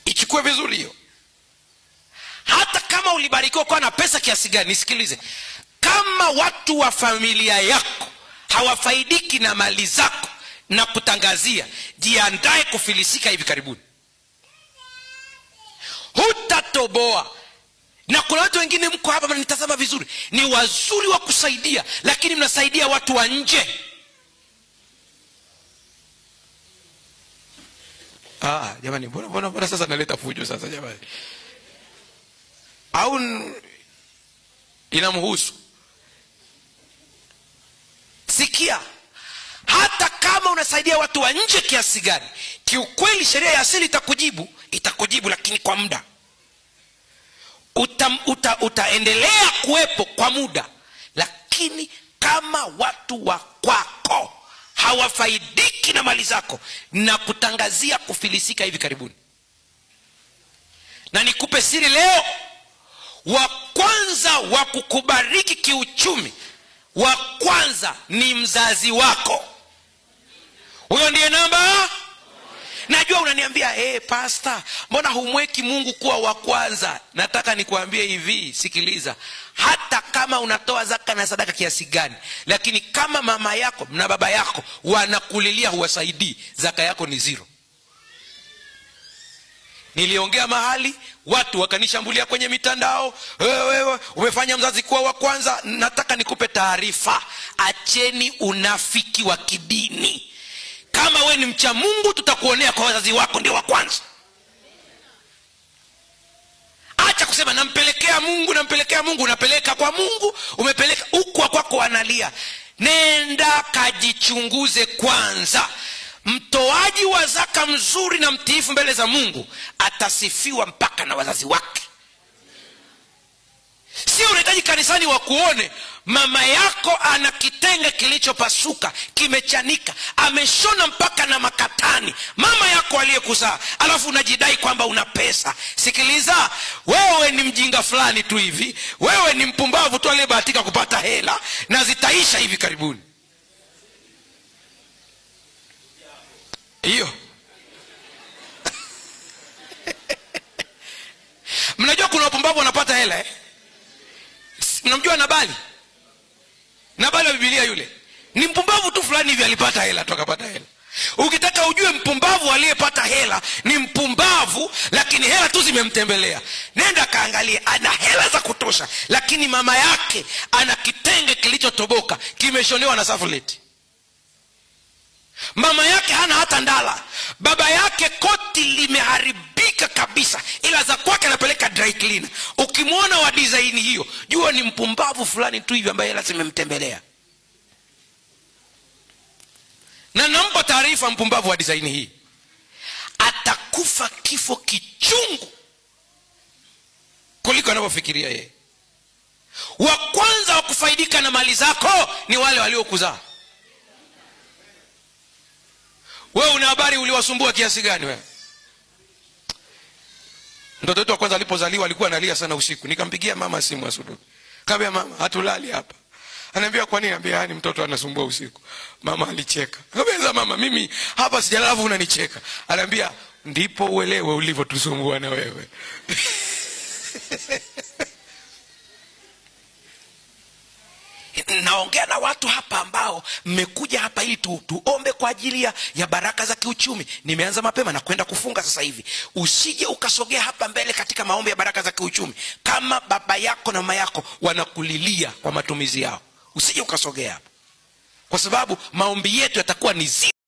ichukue vizuri hiyo hata kama ulibarikiwa kuwa na pesa kiasi gani nisikilize kama watu wa familia yako hawafaidiki na mali zako na kutangazia jiandae kufilisika hivi karibuni hutatoboa na kuna watu wengine mko hapa mnanitazama vizuri ni wazuri wa kusaidia lakini mnasaidia watu wa nje ah, jamani mbona mbona mbona sasa naleta fujo sasa jamani au n- inamhusu sikia hata kama unasaidia watu wa nje kiasi gani kiukweli sheria ya asili itakujibu itakujibu lakini kwa muda uta, uta, utaendelea kuwepo kwa muda lakini kama watu wa kwako hawafaidiki na mali zako na kutangazia kufilisika hivi karibuni na nikupe siri leo wa kwanza wa kukubariki kiuchumi wa kwanza ni mzazi wako huyo ndiye namba najua unaniambia hey, pasta mbona humweki mungu kuwa wa kwanza nataka nikuambie hivi sikiliza hata kama unatoa zaka na sadaka kiasi gani lakini kama mama yako na baba yako wanakulilia huwasaidii zaka yako ni ziro niliongea mahali watu wakanishambulia kwenye mitandao wewe umefanya mzazi kuwa wa kwanza nataka nikupe taarifa acheni unafiki wa kidini kama we ni mcha mungu tutakuonea kwa wazazi wako ndio wa kwanza acha kusema nampelekea mungu nampelekea mungu unapeleka kwa mungu umepeleka huku kwako analia nenda kajichunguze kwanza mtoaji wa zaka mzuri na mtiifu mbele za mungu atasifiwa mpaka na wazazi wake sio unahitaji kanisani wakuone mama yako ana kitenge kilichopasuka kimechanika ameshona mpaka na makatani mama yako aliyekuzaa alafu unajidai kwamba una pesa sikiliza wewe ni mjinga fulani tu hivi wewe ni mpumbavu tu aliyebahatika kupata hela na zitaisha hivi karibuni hiyo mnajua kuna wapumbavu wanapata hela eh? mnamjua nabali nabali wa bibilia yule ni mpumbavu tu fulani hivi alipata hela tu akapata hela ukitaka ujue mpumbavu aliyepata hela ni mpumbavu lakini hela tu zimemtembelea nenda kaangalie ana hela za kutosha lakini mama yake ana kitenge kilichotoboka kimeshonewa na safuleti mama yake hana hata ndala baba yake koti limeharibika kabisa ila za kwake anapeleka dry cleaner ukimwona wa design hiyo jua ni mpumbavu fulani tu hivi ambaye hela zimemtembelea na nampa taarifa mpumbavu wa design hii atakufa kifo kichungu kuliko anavyofikiria yeye wa kwanza wa kufaidika na mali zako ni wale waliokuzaa wewe una habari uliwasumbua kiasi gani wewe mtoto wetu wa kwanza alipozaliwa alikuwa analia sana usiku nikampigia mama simu asubuhi kaambia mama hatulali hapa anaambia kwa nini ambia ni mtoto anasumbua usiku mama alicheka kaambia mama mimi hapa sijalala alafu unanicheka anaambia ndipo uelewe ulivyotusumbua na wewe naongea na watu hapa ambao mmekuja hapa ili tu, tuombe kwa ajili ya, ya baraka za kiuchumi nimeanza mapema na kwenda kufunga sasa hivi usije ukasogea hapa mbele katika maombi ya baraka za kiuchumi kama baba yako na mama yako wanakulilia kwa matumizi yao usije ukasogea hapa kwa sababu maombi yetu yatakuwa ni zi